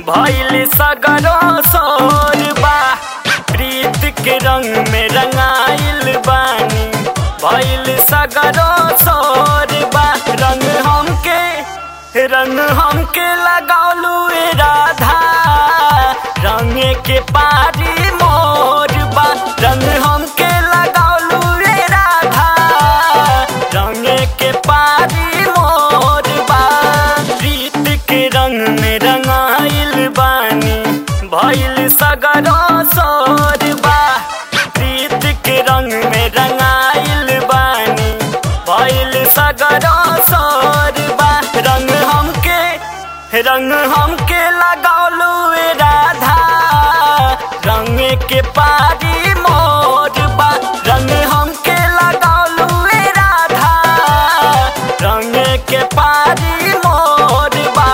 भइल सगरो सोर बा प्रीत के रंग में रंगाइल बानी भइल सगरो सोर बा रंग हमके रंग हमके लगौलू ए राधा रंग के पारी मोर बा रंग हमके लगौलू ए राधा रंग के पारी मोर बा प्रीत के रंग में रंगाइल बानी भइल सगरो सोर बा प्रीत के रंग में रंगाइल बानी भइल सगरो सोर बा रंग हमके रंग हमके लगौलू ए राधा रंग के पारी मोर बा रंग हमके लगौलू ए राधा रंग के पारी मोर बा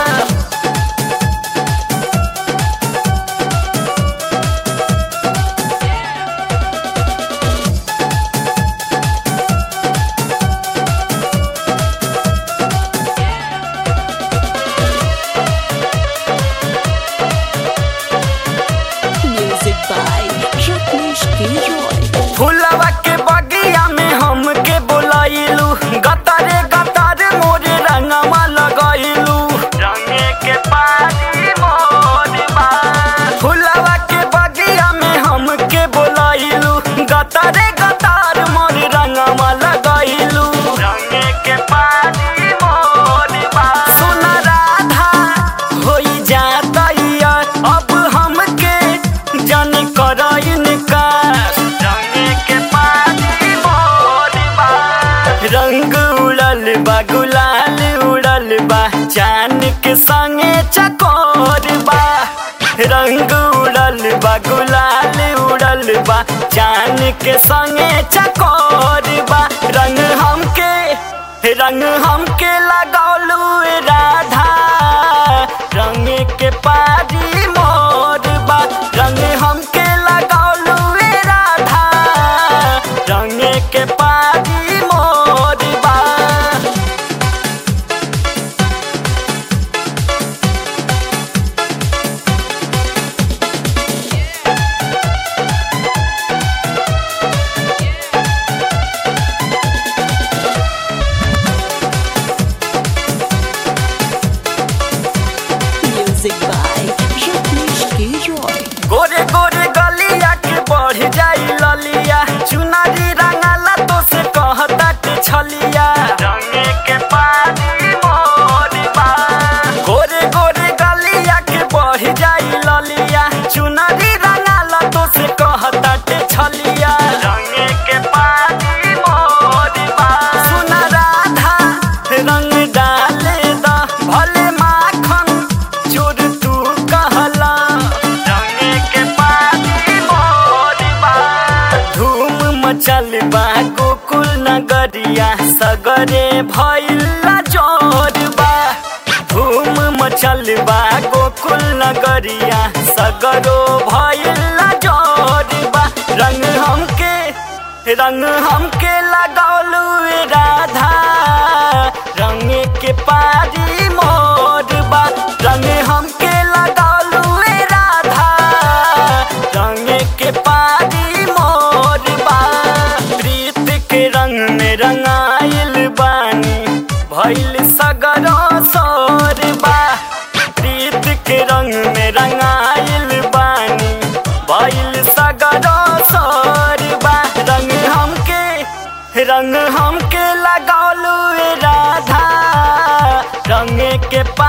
Music by Rajneesh Giroy. फुलवा के बगिया में हमके बोलाइलू गतारे गतार मोरे रंगवा लगाइलू रंगे के पानी मोरबा फुलवा के बगिया में हमके बोलाइलू गतारे गतार मोरे रंगवा लगाइलू रंगे के पानी मोरबा सुन राधा होई जातैया अब हमके जन करइन का रंग के पानी मोरबा रंग उड़ल बा गुलाल उड़ल बा चान के संगे चकोर बा रंग उड़ल बा गुलाल उड़ल बा चान के संगे चकोर बा रंग हमके रंग हमके लगौलू ए राधा रंग के पारी मोर बा रंग हमके लगौलू ए राधा रंग के पारी मोर बा Music by Rajneesh Giroy. गोरे गोरे गलिया के बढ़ जाई ललिया चुनारी रंगाला तो से कहता के छलिया रंगे के पानी मोरबा गोरे गोरे गलिया के बढ़ जाई ललिया चुनारी रंगाला तो से कहता के छलिया रंगे के पानी मोरबा सुन राधा रंग डाले दा भले माखन चोर तू कहला रंगे के पानी मोरबा धूम मचल बा गोकुल नगरिया सगरे भइला जोरबा धूम मचल बा गोकुल नगरिया सगरो भइला जोरबा रंग हमके रंग हमके लगौलू ए राधा रंग के पारी मोरबा रंग हमके लगौलू ए राधा रंग के पारी मोरबा प्रीत के रंग में रंगाइल बानी भइल सगरो सोरबा प्रीत के रंग में रंगाइल बानी भइल सगरो सोरबा रंग हमके रंग हमके लगौलू ए राधा रंग के पा